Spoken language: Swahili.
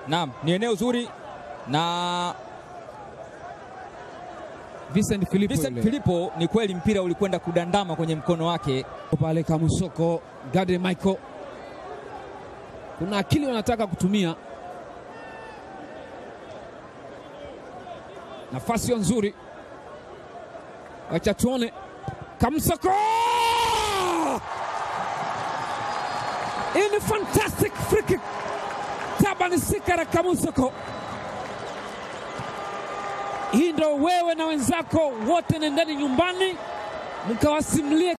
Naam, ni eneo zuri na Vincent Filipo Vincent yule. Filipo, ni kweli mpira ulikwenda kudandama kwenye mkono wake. pale Kamusoko, Gade Michael, kuna akili wanataka kutumia. Nafasi hiyo nzuri, wacha tuone. Kamusoko, hii ni fantastic free kick. Taban Sikara Kamusoko, hii ndo wewe na wenzako wote, nendeni nyumbani mkawasimulie